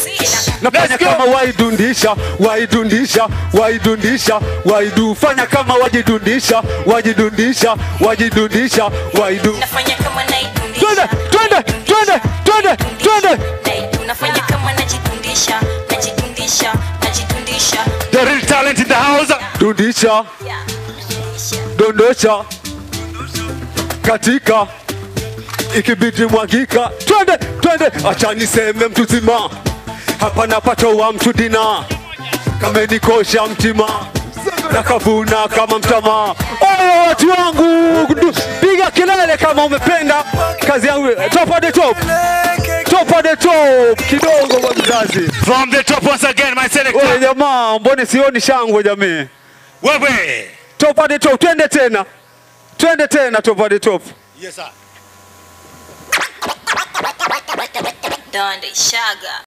nafanya Let's go. kama waidundisha waidundisha waidundisha waidu fanya kama wajidundisha wajidundisha wajidundisha waidu nafanya kama naidundisha twende twende twende twende twende Naidu- nafanya kama najidundisha najidundisha najidundisha The real talent in the house. dundisha Yeah. dondosha katika ikibidi mwagika twende twende acha niseme mtu zima hapa napatoa mtu dina kamenikosha mtima nakavuna kama mtama oyo watu wangu ndu- piga kelele kama umependa kazi yangu top of the top top of the top kidogo kwa mzazi From the top once again, my oye selector. jamaa mbone sioni shangwe jamii Wewe. top of the top twende tena twende tena top of the top Yes, sir. Donde shaga